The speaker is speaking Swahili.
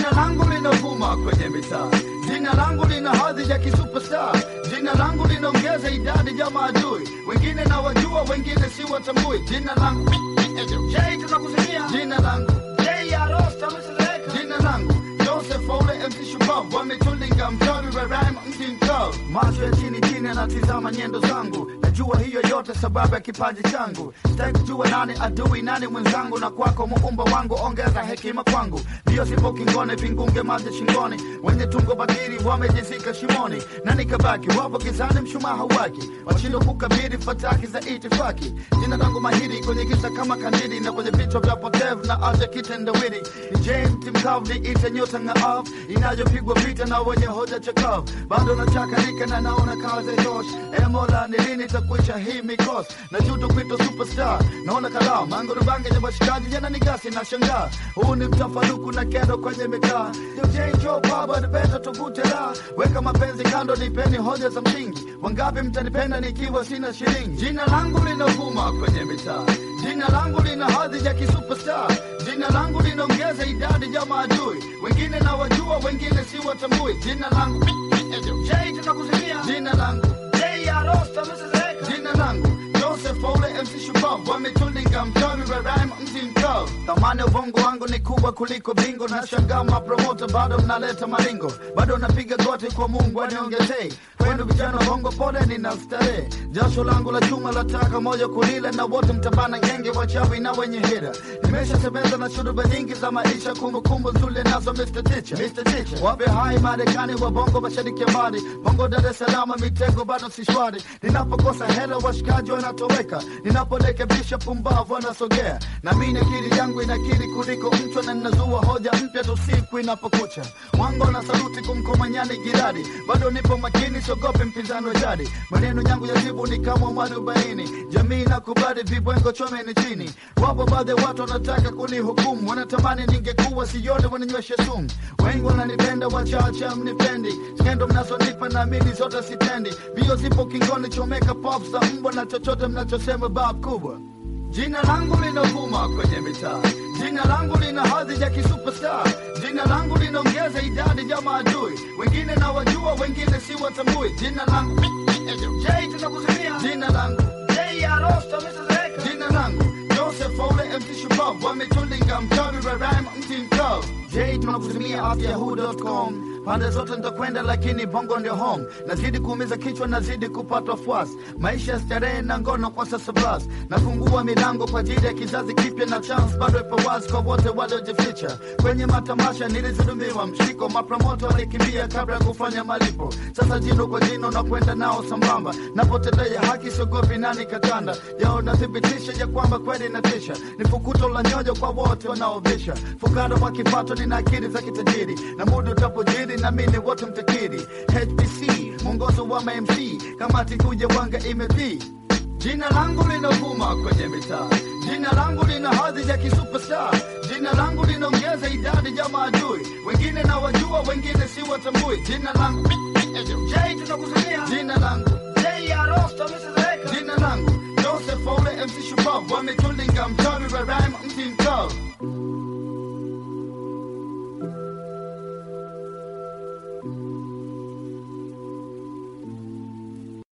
Jina langu linavuma kwenye mitaa, jina langu lina hadhi ya kisuperstar, jina langu linaongeza idadi ya maadui, wengine na wajua, wengine si watambui. Jina langu Jay, tunakusikia jina langu Jay Arosta, mseleka jina langu Joseph Ole MC Shupavu wametulinga mchawi wa rhyme mti mkavu, macho ya chini chini anatizama nyendo zangu, najua hiyo yote sababu ya kipaji changu. Sitaki kujua nani adui nani mwenzangu, na kwako muumba wangu ongeza hekima kwangu. Ndio sipo kingone, vingunge maji shingoni, wenye tungo bakiri wamejizika shimoni, na nikabaki wapo gizani, mshumaa hauwaki, washindwa kukabiri fataki za itifaki. Jina langu mahiri kwenye giza kama kandili, na kwenye vichwa vya potevu na acha kitendawili. Ni James Timkavu, niite nyota ng'aavu inayopigwa vita na wenye hoja chakavu, bado nachakarika na naona kazi josh. E Mola, ni lini takuisha hii mikosi na juto kwito superstar? Naona kalaa mangurubange ya washikaji yana nigasi na shangaa, huu ni mtafaruku na kero kwenye mitaa. Yo Jenjo baba nipenda tuvute la weka mapenzi kando, nipeni hoja za msingi. Wangapi mtanipenda nikiwa sina shilingi? Jina langu linavuma kwenye mitaa, jina langu lina hadhi ya kisuperstar, jina langu linaongeza idadi ya maadui, wengine na wajua, wengine si watambui. Jina langu Jay, tunakusikia jina langu Jay Arosta, msezeka jina langu Joseph Ole MC Shupavu wametulinga mchawi wa rhyme mti mkavu. Thamani ya ubongo wangu ni kubwa kuliko bingo, na shangaa mapromota bado mnaleta maringo, bado napiga goti kwa Mungu aniongezee kwenu vijana wa bongo, pole nina starehe, jasho langu la chuma lataka moja kulile, na wote mtabana genge wachawi na wenye hira. Nimeshatembeza na shuruba nyingi za maisha, kumbukumbu nzuri nazo Mr. Teacher, Mr. Teacher. Wape hai Marekani wa bongo, mashariki ya mbali, bongo Dar es Salaam, mitego bado si shwari. Ninapokosa hela washikaji wanatoweka, ninaporekebisha pumbavu wanasogea, na mimi akili yangu inakiri kuliko mchwa, na ninazua hoja mpya tu siku inapokucha. Mwango na saluti kumkomanyani jirani, bado nipo makini, siogope mpinzani wa jadi. Maneno yangu ya jibu ni kama mwarobaini, jamii nakubali vibwengo chomeni chini. Wapo baadhi ya watu wanataka kunihukumu, wanatamani ningekuwa sione wananyweshe sumu. Wengi wananipenda, wachache mnipendi, skendo mnazonipa naamini zote sitendi. Bio zipo kingoni, chomeka pop za mbwa na chochote mnachosema bab kubwa. Jina langu linavuma kwenye mitaa, jina langu lina hadhi ya kisuperstar, jina langu linaongeza idadi ya maadui, wengine na wajua, wengine si watambui. Jina langu Jay, tunakusikia jina langu Jay Arosta, msezeka jina langu Joseph Ole MC Shupavu wametulinga mchawi wa rhyme mti mkavu. Jay, tunakutumia afyahoo.com pande zote nitakwenda, lakini bongo ndio home. Nazidi kuumiza kichwa, nazidi kupata fuasi, maisha ya starehe na ngono kwa sasa basi. Nafungua milango kwa ajili ya kizazi kipya, na chance bado ipo wazi kwa wote waliojificha kwenye matamasha. Nilizulumiwa mshiko, mapromoto walikimbia kabla ya kufanya malipo. Sasa jino kwa jino na kwenda nao sambamba, napotendea haki siogopi nani katanda yao, nathibitisha ya kwamba kweli natisha. Ni fukuto la nyoyo kwa wote wanaovisha fukara wa kipato, nina akili za kitajiri na muda utapojiri na mimi wote mtakiri. HBC mwongozo wa MMC, kamati kuja wanga imedhi Jina langu linavuma kwenye mitaa, jina langu lina hadhi ya kisuperstar, jina langu linaongeza idadi ya maadui, wengine na wajua, wengine si watambui. Jina langu Jay, tunakusikia jina langu Jay Arosta, msezeka jina langu Joseph Ole MC Shupavu wametulinga mchawi wa rhyme mti mkavu